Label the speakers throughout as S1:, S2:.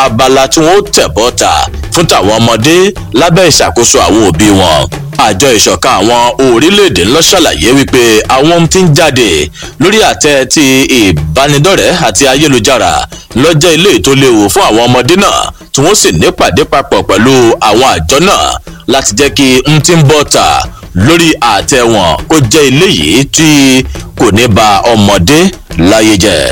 S1: abala tí wọ́n ó tẹ̀ bọ́ta fún tàwọn ọmọdé lábẹ́ ìṣàkóso àwọn òbí wọn àjọ ìṣọ̀kan àwọn orílẹ̀-èdè ńlọ ṣàlàyé wípé àwọn ohun tí ń jáde lórí àtẹ ti ìbánidọ́rẹ̀ẹ́ àti ayélujára lọ́jọ́ ilé tó léwu fún àwọn ọmọdé náà tí wọ́n sì nípàdé papọ̀ pẹ̀lú àwọn àjọ náà láti jẹ́ kí n ti ń bọ́ ta lórí àtẹ wọn kó jẹ́ ilé yìí tí kò ní ba ọmọdé láyé jẹ́.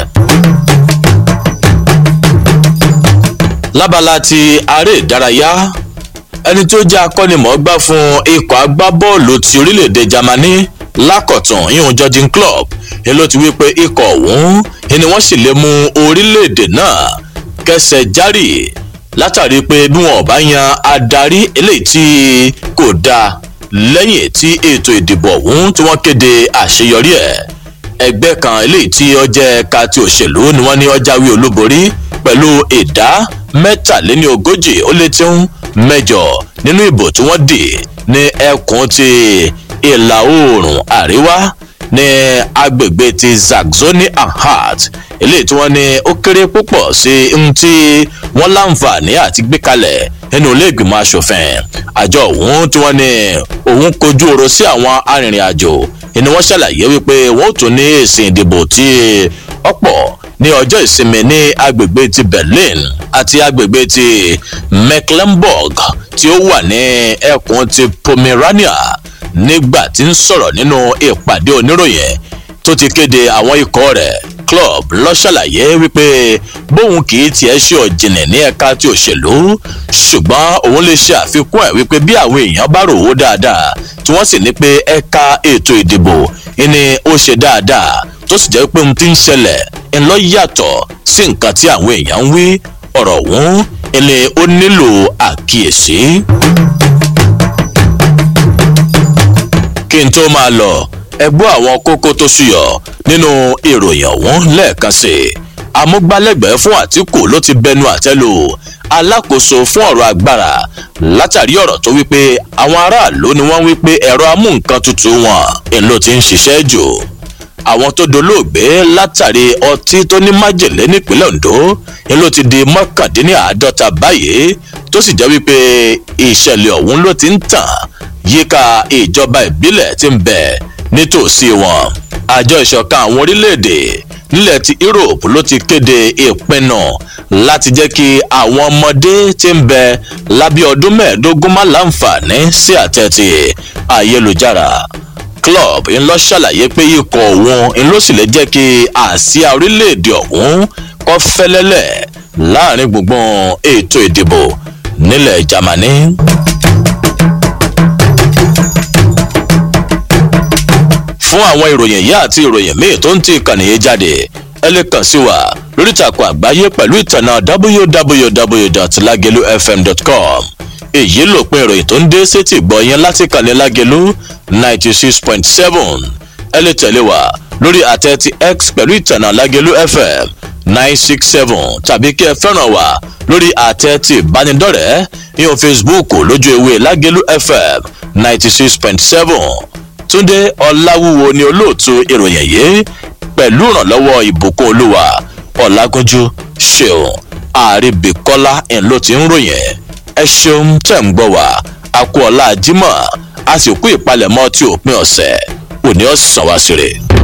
S1: lábala ti aré ìdárayá ẹni tó jẹ́ akọ́nimọ̀ọ́gbá fún ikọ̀ agbábọ́ọ̀lù ti orílẹ̀-èdè germany lákọ̀tún ìhun georgian club ni ló ti wí pé ikọ̀ ọ̀hún ni wọ́n sì lè mú orílẹ̀-èdè náà kẹsẹ̀ járì látàrí pé bí wọn ò bá yan adarí eléyìí tí kò dáa lẹ́yìn tí ètò ìdìbò ọ̀hún tí wọ́n kéde àṣeyọrí ẹ̀ ẹgbẹ́ kan eléyìí tí ó jẹ́ ẹ̀ka ti òṣèlú ni wọ́n ní ó jáwé olúborí pẹ̀lú ìdá mẹ́tàléní ogójì ó lé tí ń mẹ́jọ nínú ìbò tí wọ́n dì ní ẹkùn ti ìlà oòrùn àríwá ní agbègbè ti zaxoni anhalt eléyìí tí wọ́n ní ó kéré púpọ̀ sí ohun tí wọ́n láǹfààní àti gbé kalẹ̀ nínú ilé ìgbìmọ̀ asòfin àjọ òun tí wọ́n ní òun kojú oro sí àwọn arìnrìn-àjò ni wọ́n ṣàlàyé wípé wọ́n ò tún ní èsì ìdìbò tí ọ̀pọ̀ ní ọjọ́ ìsinmi ní agbègbè ti berlin àti agbègbè ti mecklenburg tí ó wà ní ẹkùn ti pomerania nígbà tí ń sọ̀rọ̀ nínú ìpàdé oníròyìn tó ti kéde àwọn ikọ̀ rẹ̀ club lọ ṣàlàyé wípé bóun kì í tiẹ̀ ṣe ọ̀jìnì ní ẹ̀ka ti òṣèlú ṣùgbọ́n òun lè ṣe àfikún ẹ̀ wípé bí àwọn èèyàn bá rò ó dáadáa tí wọ́n sì ní pé ẹ̀ka ètò ìdìbò ni ó ṣe dáadáa tó sì jẹ́ pé ohun tí ń ṣẹlẹ̀ ńlọ yàtọ̀ sí nǹkan tí àwọn èèyàn ń wí ọ̀rọ̀ ọ̀hún ilé ó nílò àkíyèsí. kí n tó máa lọ ẹgbọ́ àwọn kókó tó ṣùyọ̀ nínú ìròyìn ọ̀hún lẹ́ẹ̀kan sí i amúgbálẹ́gbẹ̀ẹ́ fún àtìkù ló ti bẹnu àtẹ́lù alákòóso fún ọ̀rọ̀ agbára látàrí ọ̀rọ̀ tó wípé àwọn aráàlú ni wọ́n wípé ẹ̀rọ amúnkan tutù wọn èlò ti ń ṣiṣẹ́ jù àwọn tó dolóògbé látàrí ọtí tó ní májèlé nípínlẹ̀ ondo èlò ti di mọ́kàndínláàádọ́ta báyìí tó sì jẹ́ wípé ìṣẹ̀lẹ̀ ọ̀hún ló ti ń tàn yíká ìjọba ìbílẹ̀ ti ń bẹ̀ nítòsí wọn àjọ ìṣọ̀kan àwọn orílẹ̀-èdè nílẹ̀ ti europe ló ti kéde ìpinnu láti jẹ́ kí àwọn ọmọdé ti ń bẹ lábẹ́ ọdún mẹ́ẹ̀ẹ́dógún má láǹfààní sí àtẹ̀tì ayélujára club ń lọ ṣàlàyé pé ikọ̀ òun ń ló sì lè jẹ́ kí àsíá orílẹ̀-èdè ọ̀hún kọ́ fẹ́lẹ́lẹ̀ láàrin gbùngbùn ètò ìdìbò nílẹ̀ germany. fún àwọn ìròyìn yìí àti ìròyìn míì tó ń ti ìkànnì yìí jáde ẹ lè kàn sí wa lórí ìtàkùn àgbáyé pẹ̀lú ìtànà www.lagelufm.com èyí ló pin ìròyìn tó ń dé sétí gbọ́ yẹn láti kànnì lágelu ninety six point seven ẹ lè tẹ̀lé wa lórí àtẹ ti x pẹ̀lú ìtànà lágelu fm nine six seven tàbí kí ẹ fẹ́ràn wa lórí àtẹ ti ìbánidọ́rẹ̀ẹ́ ìhàn facebook lójú ewé lágelu fm ninety six point seven túndé ọláwúwo ni olóòtú ìròyìn yìí pẹ̀lú ìrànlọ́wọ́ ìbùkún olúwa ọ̀làgúnjú ṣeun àríbìkọ́lá ẹ̀ ló ti ń ròyìn ẹ ṣeun tẹ̀ ń gbọ́ wá akú ọ̀la jimoh a sì kú ìpalẹ̀mọ́ tí òpin ọ̀sẹ̀ òní ọ̀sán wá sí rè.